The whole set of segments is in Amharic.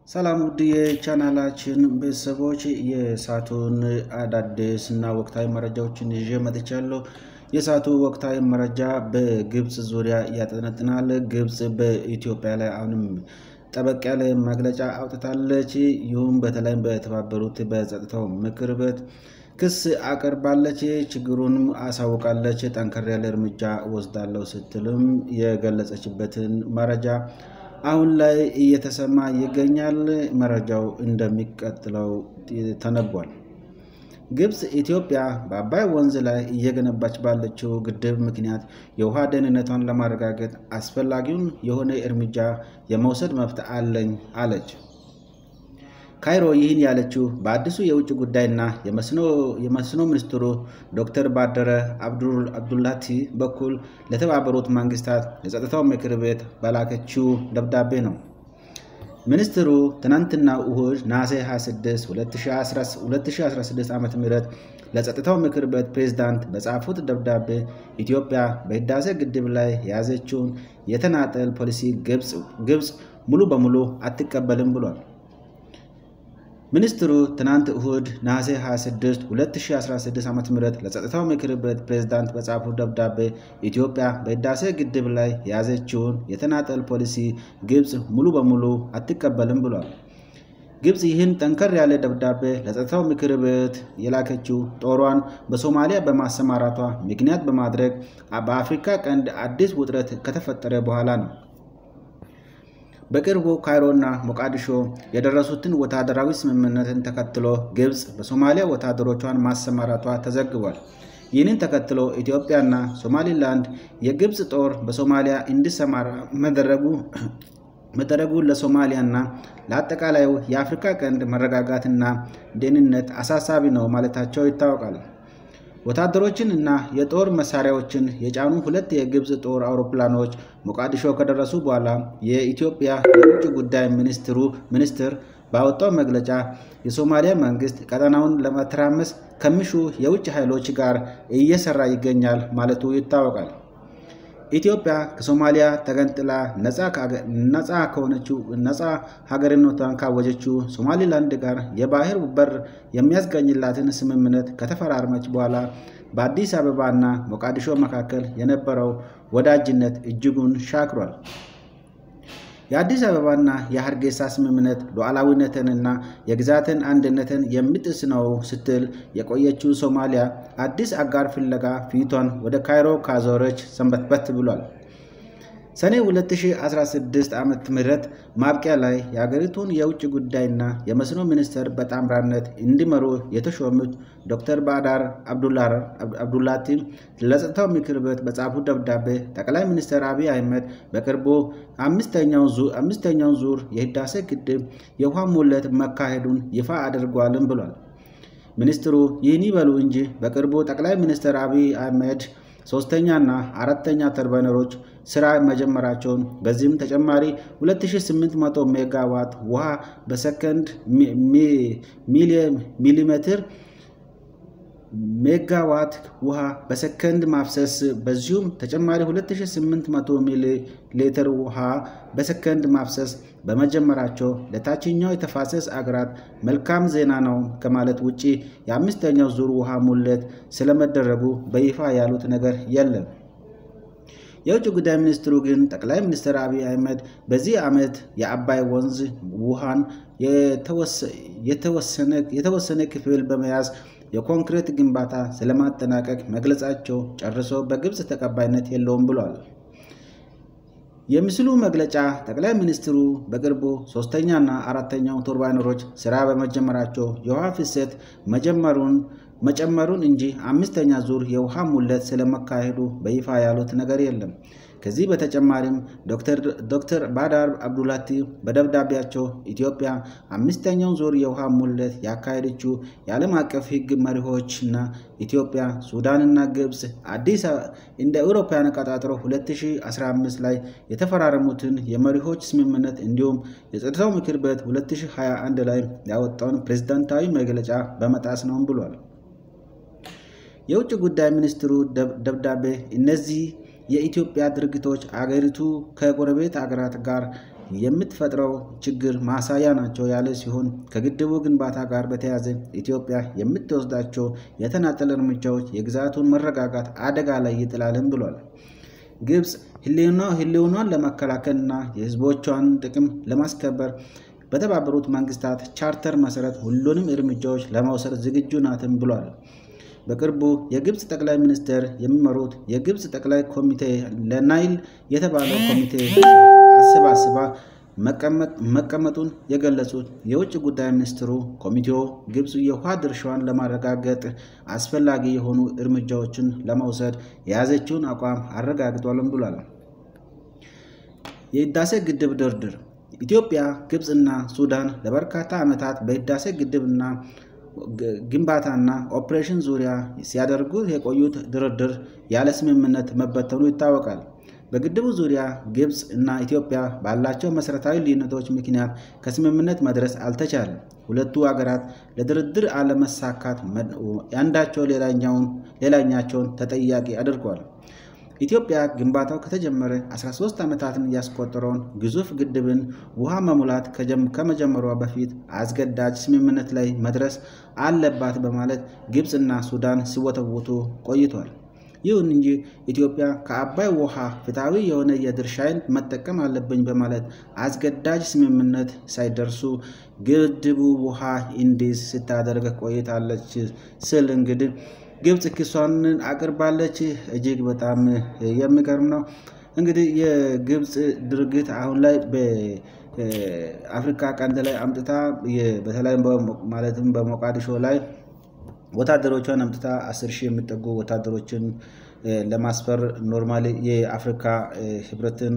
ሰላም ውድ የቻናላችን ቤተሰቦች የሰዓቱን አዳዲስ እና ወቅታዊ መረጃዎችን ይዤ መጥቻለሁ። የሰዓቱ ወቅታዊ መረጃ በግብፅ ዙሪያ ያጠነጥናል። ግብፅ በኢትዮጵያ ላይ አሁንም ጠበቅ ያለ መግለጫ አውጥታለች። ይሁም በተለይም በተባበሩት በጸጥታው ምክር ቤት ክስ አቅርባለች። ችግሩንም አሳውቃለች። ጠንከር ያለ እርምጃ ወስዳለሁ ስትልም የገለጸችበትን መረጃ አሁን ላይ እየተሰማ ይገኛል። መረጃው እንደሚቀጥለው ተነቧል። ግብፅ ኢትዮጵያ በአባይ ወንዝ ላይ እየገነባች ባለችው ግድብ ምክንያት የውሃ ደህንነቷን ለማረጋገጥ አስፈላጊውን የሆነ እርምጃ የመውሰድ መብት አለኝ አለች። ካይሮ ይህን ያለችው በአዲሱ የውጭ ጉዳይና የመስኖ ሚኒስትሩ ዶክተር ባደረ አብዱላቲ በኩል ለተባበሩት መንግስታት የጸጥታው ምክር ቤት በላከችው ደብዳቤ ነው። ሚኒስትሩ ትናንትና እሁድ ነሐሴ 26 2016 ዓ ም ለጸጥታው ምክር ቤት ፕሬዝዳንት በጻፉት ደብዳቤ ኢትዮጵያ በህዳሴ ግድብ ላይ የያዘችውን የተናጠል ፖሊሲ ግብፅ ሙሉ በሙሉ አትቀበልም ብሏል። ሚኒስትሩ ትናንት እሁድ ነሐሴ 26 2016 ዓ ም ለጸጥታው ምክር ቤት ፕሬዝዳንት በጻፉት ደብዳቤ ኢትዮጵያ በህዳሴ ግድብ ላይ የያዘችውን የተናጠል ፖሊሲ ግብፅ ሙሉ በሙሉ አትቀበልም ብሏል። ግብፅ ይህን ጠንከር ያለ ደብዳቤ ለጸጥታው ምክር ቤት የላከችው ጦሯን በሶማሊያ በማሰማራቷ ምክንያት በማድረግ በአፍሪካ ቀንድ አዲስ ውጥረት ከተፈጠረ በኋላ ነው። በቅርቡ ካይሮና ሞቃዲሾ የደረሱትን ወታደራዊ ስምምነትን ተከትሎ ግብፅ በሶማሊያ ወታደሮቿን ማሰማራቷ ተዘግቧል። ይህንን ተከትሎ ኢትዮጵያና ሶማሊላንድ የግብፅ ጦር በሶማሊያ እንዲሰማራ መደረጉ ለሶማሊያና ለአጠቃላዩ የአፍሪካ ቀንድ መረጋጋትና ደህንነት አሳሳቢ ነው ማለታቸው ይታወቃል። ወታደሮችን እና የጦር መሳሪያዎችን የጫኑ ሁለት የግብፅ ጦር አውሮፕላኖች ሞቃዲሾ ከደረሱ በኋላ የኢትዮጵያ የውጭ ጉዳይ ሚኒስትሩ ሚኒስትር ባወጣው መግለጫ የሶማሊያ መንግስት ቀጠናውን ለመተራመስ ከሚሹ የውጭ ኃይሎች ጋር እየሰራ ይገኛል ማለቱ ይታወቃል። ኢትዮጵያ ከሶማሊያ ተገንጥላ ነፃ ከሆነችው ነፃ ሀገርነቷን ካወጀችው ሶማሊላንድ ጋር የባህር በር የሚያስገኝላትን ስምምነት ከተፈራረመች በኋላ በአዲስ አበባ እና ሞቃዲሾ መካከል የነበረው ወዳጅነት እጅጉን ሻክሯል። የአዲስ አበባና የሀርጌሳ ስምምነት ሉዓላዊነትንና የግዛትን አንድነትን የሚጥስ ነው ስትል የቆየችው ሶማሊያ አዲስ አጋር ፍለጋ ፊቷን ወደ ካይሮ ካዞረች ሰንበትበት ብሏል። ሰኔ 2016 ዓ ም ማብቂያ ላይ የሀገሪቱን የውጭ ጉዳይና የመስኖ ሚኒስቴር በጣምራነት እንዲመሩ የተሾሙት ዶክተር ባዳር አብዱላቲ ለጸጥታው ምክር ቤት በጻፉት ደብዳቤ ጠቅላይ ሚኒስትር አብይ አህመድ በቅርቡ አምስተኛውን ዙር የህዳሴ ግድብ የውሃ ሙሌት መካሄዱን ይፋ አድርጓልም ብሏል። ሚኒስትሩ ይህን ይበሉ እንጂ በቅርቡ ጠቅላይ ሚኒስትር አብይ አህመድ ሶስተኛና አራተኛ ተርባይነሮች ስራ መጀመራቸውን በዚህም ተጨማሪ 2800 ሜጋዋት ውሃ በሰከንድ ሚሊሜትር ሜጋዋት ውሃ በሰከንድ ማፍሰስ በዚሁም ተጨማሪ 2800 ሚሊ ሊትር ውሃ በሰከንድ ማፍሰስ በመጀመራቸው ለታችኛው የተፋሰስ አገራት መልካም ዜና ነው ከማለት ውጭ የአምስተኛው ዙር ውሃ ሙሌት ስለመደረጉ በይፋ ያሉት ነገር የለም። የውጭ ጉዳይ ሚኒስትሩ ግን ጠቅላይ ሚኒስትር አብይ አህመድ በዚህ ዓመት የአባይ ወንዝ ውሃን የተወሰነ ክፍል በመያዝ የኮንክሪት ግንባታ ስለማጠናቀቅ መግለጻቸው ጨርሶ በግብፅ ተቀባይነት የለውም ብሏል። የምስሉ መግለጫ ጠቅላይ ሚኒስትሩ በቅርቡ ሶስተኛና አራተኛው ቱርባይነሮች ስራ በመጀመራቸው የውሃ ፍሰት መጨመሩን እንጂ አምስተኛ ዙር የውሃ ሙሌት ስለመካሄዱ በይፋ ያሉት ነገር የለም። ከዚህ በተጨማሪም ዶክተር ባዳር አብዱላቲ በደብዳቤያቸው ኢትዮጵያ አምስተኛውን ዙር የውሃ ሙሌት ያካሄደችው የዓለም አቀፍ ሕግ መሪዎችና ኢትዮጵያ፣ ሱዳንና ግብፅ አዲስ እንደ አውሮፓውያን አቆጣጠር 2015 ላይ የተፈራረሙትን የመሪዎች ስምምነት እንዲሁም የጸጥታው ምክር ቤት 2021 ላይ ያወጣውን ፕሬዝዳንታዊ መግለጫ በመጣስ ነው ብሏል። የውጭ ጉዳይ ሚኒስትሩ ደብዳቤ እነዚህ የኢትዮጵያ ድርጊቶች አገሪቱ ከጎረቤት ሀገራት ጋር የምትፈጥረው ችግር ማሳያ ናቸው ያለ ሲሆን ከግድቡ ግንባታ ጋር በተያያዘ ኢትዮጵያ የምትወስዳቸው የተናጠል እርምጃዎች የግዛቱን መረጋጋት አደጋ ላይ ይጥላልም ብሏል። ግብፅ ሕልውናን ለመከላከልና የሕዝቦቿን ጥቅም ለማስከበር በተባበሩት መንግስታት ቻርተር መሰረት ሁሉንም እርምጃዎች ለመውሰድ ዝግጁ ናትም ብሏል። በቅርቡ የግብፅ ጠቅላይ ሚኒስትር የሚመሩት የግብፅ ጠቅላይ ኮሚቴ ለናይል የተባለው ኮሚቴ አሰባስባ መቀመጡን የገለጹት የውጭ ጉዳይ ሚኒስትሩ ኮሚቴው ግብፅ የውሃ ድርሻዋን ለማረጋገጥ አስፈላጊ የሆኑ እርምጃዎችን ለመውሰድ የያዘችውን አቋም አረጋግጧልም ብሏል። የህዳሴ ግድብ ድርድር ኢትዮጵያ፣ ግብፅና ሱዳን ለበርካታ ዓመታት በህዳሴ ግድብና ግንባታና ኦፕሬሽን ዙሪያ ሲያደርጉ የቆዩት ድርድር ያለ ስምምነት መበተኑ ይታወቃል። በግድቡ ዙሪያ ግብፅ እና ኢትዮጵያ ባላቸው መሠረታዊ ልዩነቶች ምክንያት ከስምምነት መድረስ አልተቻለም። ሁለቱ አገራት ለድርድር አለመሳካት አንዳቸው ሌላኛቸውን ተጠያቂ አድርጓል። ኢትዮጵያ ግንባታው ከተጀመረ 13 ዓመታትን ያስቆጠረውን ግዙፍ ግድብን ውሃ መሙላት ከመጀመሯ በፊት አስገዳጅ ስምምነት ላይ መድረስ አለባት በማለት ግብፅና ሱዳን ሲወተውቱ ቆይቷል። ይሁን እንጂ ኢትዮጵያ ከአባይ ውሃ ፍትሐዊ የሆነ የድርሻዬን መጠቀም አለብኝ በማለት አስገዳጅ ስምምነት ሳይደርሱ ግድቡ ውሃ እንዲይዝ ስታደርግ ቆይታለች ስል እንግዲህ ግብፅ ክሷን አቅርባለች። እጅግ በጣም የሚገርም ነው። እንግዲህ የግብፅ ድርጊት አሁን ላይ በአፍሪካ ቀንድ ላይ አምጥታ በተለይም ማለትም በሞቃዲሾ ላይ ወታደሮቿን አምጥታ አስር ሺህ የሚጠጉ ወታደሮችን ለማስፈር ኖርማሊ የአፍሪካ ህብረትን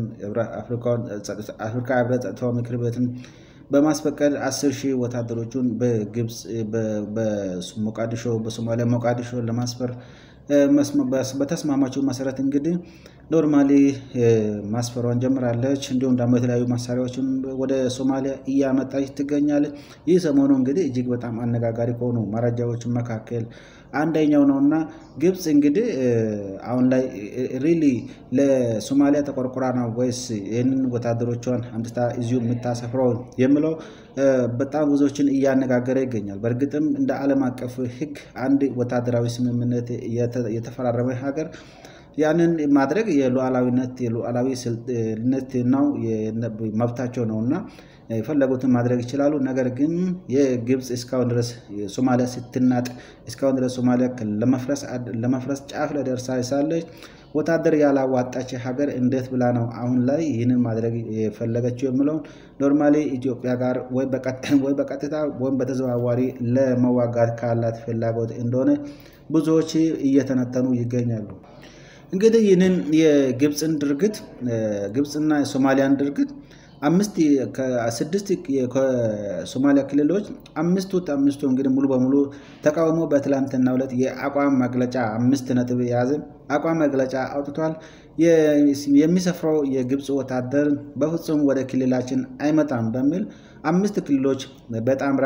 አፍሪካ ህብረት ጸጥታው ምክር ቤትን በማስፈቀድ አስር ሺህ ወታደሮቹን በግብፅ በሞቃዲሾ በሶማሊያ ሞቃዲሾ ለማስፈር በተስማማችው መሰረት እንግዲህ ኖርማሊ ማስፈሯን ጀምራለች። እንዲሁም ደግሞ የተለያዩ መሳሪያዎችን ወደ ሶማሊያ እያመጣች ትገኛለች። ይህ ሰሞኑ እንግዲህ እጅግ በጣም አነጋጋሪ ከሆኑ መረጃዎች መካከል አንደኛው ነው እና ግብፅ እንግዲህ አሁን ላይ ሪሊ ለሶማሊያ ተቆርቁራ ነው ወይስ ይህንን ወታደሮቿን አምጥታ እዚሁ የምታሰፍረው የሚለው በጣም ብዙዎችን እያነጋገረ ይገኛል። በእርግጥም እንደ ዓለም አቀፍ ሕግ አንድ ወታደራዊ ስምምነት የተፈራረመ ሀገር ያንን ማድረግ የሉዓላዊነት የሉዓላዊነት ነው መብታቸው ነው እና የፈለጉትን ማድረግ ይችላሉ። ነገር ግን የግብፅ እስካሁን ድረስ ሶማሊያ ስትናጥ እስካሁን ድረስ ሶማሊያ ለመፍረስ ጫፍ ላይ ደርሳ ሳለች ወታደር ያላዋጣች ሀገር እንዴት ብላ ነው አሁን ላይ ይህንን ማድረግ የፈለገችው የሚለውን ኖርማሊ ኢትዮጵያ ጋር ወይ በቀጥታ ወይም በተዘዋዋሪ ለመዋጋት ካላት ፍላጎት እንደሆነ ብዙዎች እየተነተኑ ይገኛሉ። እንግዲህ ይህንን የግብፅን ድርጊት ግብፅና የሶማሊያን ድርጊት አምስት ከስድስት ከሶማሊያ ክልሎች አምስቱ አምስቱ እንግዲህ ሙሉ በሙሉ ተቃውሞ በትላንትናው ዕለት የአቋም መግለጫ አምስት ነጥብ የያዘ አቋም መግለጫ አውጥቷል። የሚሰፍረው የግብፅ ወታደር በፍጹም ወደ ክልላችን አይመጣም በሚል አምስት ክልሎች በጣምራ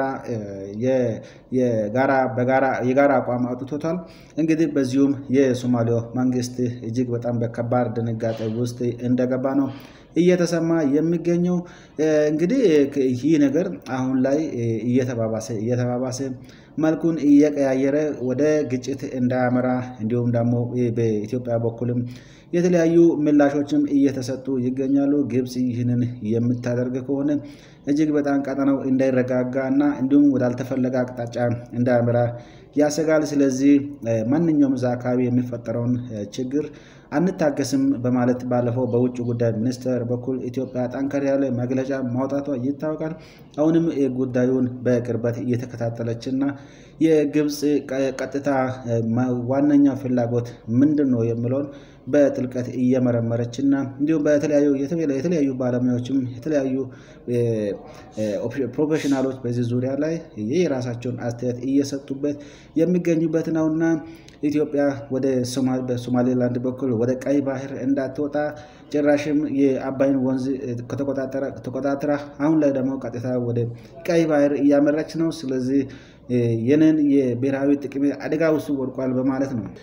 የጋራ አቋም አውጥቶታል። እንግዲህ በዚሁም የሶማሊያ መንግስት እጅግ በጣም በከባድ ድንጋጤ ውስጥ እንደገባ ነው እየተሰማ የሚገኘው እንግዲህ ይህ ነገር አሁን ላይ እየተባባሰ እየተባባሰ መልኩን እየቀያየረ ወደ ግጭት እንዳያመራ እንዲሁም ደግሞ በኢትዮጵያ በኩልም የተለያዩ ምላሾችም እየተሰጡ ይገኛሉ። ግብፅ ይህንን የምታደርግ ከሆነ እጅግ በጣም ቀጠናው እንዳይረጋጋ እና እንዲሁም ወዳልተፈለገ አቅጣጫ እንዳያመራ ያሰጋል። ስለዚህ ማንኛውም እዛ አካባቢ የሚፈጠረውን ችግር አንታገስም በማለት ባለፈው በውጭ ጉዳይ ሚኒስቴር በኩል ኢትዮጵያ ጠንከር ያለ መግለጫ ማውጣቷ ይታወቃል። አሁንም ጉዳዩን በቅርበት እየተከታተለች እና የግብፅ ቀጥታ ዋነኛው ፍላጎት ምንድን ነው የሚለውን በጥልቀት እየመረመረች እና እንዲሁም በተለያዩ የተለያዩ ባለሙያዎችም የተለያዩ ፕሮፌሽናሎች በዚህ ዙሪያ ላይ የራሳቸውን አስተያየት እየሰጡበት የሚገኙበት ነውና ኢትዮጵያ ወደ በሶማሌላንድ በኩል ወደ ቀይ ባህር እንዳትወጣ ጭራሽም የአባይን ወንዝ ተቆጣጥራ አሁን ላይ ደግሞ ቀጥታ ወደ ቀይ ባህር እያመራች ነው። ስለዚህ ይህንን የብሔራዊ ጥቅም አደጋ ውስጥ ወድቋል በማለት ነው።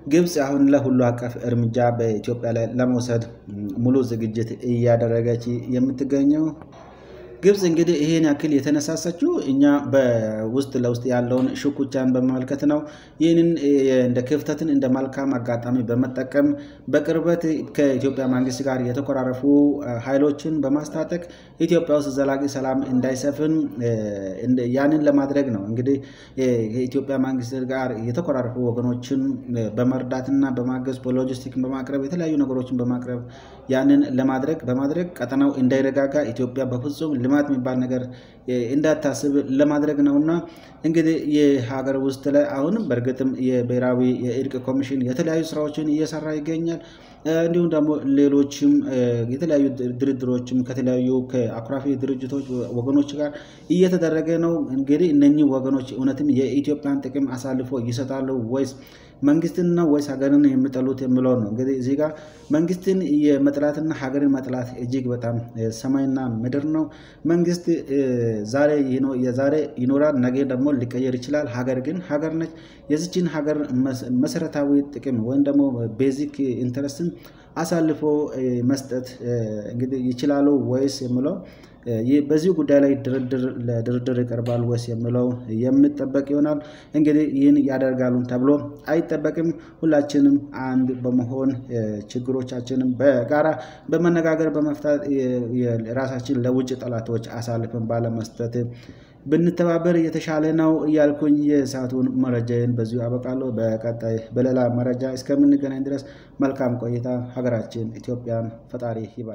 ግብፅ አሁን ለሁሉ አቀፍ እርምጃ በኢትዮጵያ ላይ ለመውሰድ ሙሉ ዝግጅት እያደረገች የምትገኘው ግብፅ እንግዲህ ይሄን ያክል የተነሳሳችው እኛ በውስጥ ለውስጥ ያለውን ሽኩቻን በመመልከት ነው። ይህንን እንደ ክፍተትን እንደ መልካም አጋጣሚ በመጠቀም በቅርበት ከኢትዮጵያ መንግስት ጋር የተኮራረፉ ኃይሎችን በማስታጠቅ ኢትዮጵያ ውስጥ ዘላቂ ሰላም እንዳይሰፍን ያንን ለማድረግ ነው። እንግዲህ የኢትዮጵያ መንግስት ጋር የተኮራረፉ ወገኖችን በመርዳትና በማገዝ በሎጂስቲክ በማቅረብ የተለያዩ ነገሮችን በማቅረብ ያንን ለማድረግ በማድረግ ቀጠናው እንዳይረጋጋ ኢትዮጵያ በፍጹም ልማት የሚባል ነገር እንዳታስብ ለማድረግ ነው እና እንግዲህ የሀገር ውስጥ ላይ አሁንም በእርግጥም የብሔራዊ የእርቅ ኮሚሽን የተለያዩ ስራዎችን እየሰራ ይገኛል። እንዲሁም ደግሞ ሌሎችም የተለያዩ ድርድሮችም ከተለያዩ ከአኩራፊ ድርጅቶች ወገኖች ጋር እየተደረገ ነው። እንግዲህ እነኚህ ወገኖች እውነትም የኢትዮጵያን ጥቅም አሳልፎ ይሰጣሉ ወይስ መንግስትን ነው ወይስ ሀገርን የሚጠሉት የሚለውን ነው። እንግዲህ እዚህ ጋር መንግስትን የመጥላትና ሀገርን መጥላት እጅግ በጣም ሰማይና ምድር ነው። መንግስት ዛሬ የዛሬ ይኖራል፣ ነገ ደግሞ ሊቀየር ይችላል። ሀገር ግን ሀገር ነች። የዚችን ሀገር መሰረታዊ ጥቅም ወይም ደግሞ ቤዚክ ኢንተረስትን አሳልፎ መስጠት እንግዲህ ይችላሉ ወይስ የሚለው በዚህ ጉዳይ ላይ ለድርድር ይቀርባል ወይስ የሚለው የሚጠበቅ ይሆናል። እንግዲህ ይህን ያደርጋሉ ተብሎ አይጠበቅም። ሁላችንም አንድ በመሆን ችግሮቻችንን በጋራ በመነጋገር በመፍታት ራሳችን ለውጭ ጠላቶች አሳልፈን ባለመስጠት ብንተባበር የተሻለ ነው እያልኩኝ የሰዓቱን መረጃዬን በዚሁ አበቃለሁ። በቀጣይ በሌላ መረጃ እስከምንገናኝ ድረስ መልካም ቆይታ። ሀገራችን ኢትዮጵያን ፈጣሪ ይባል።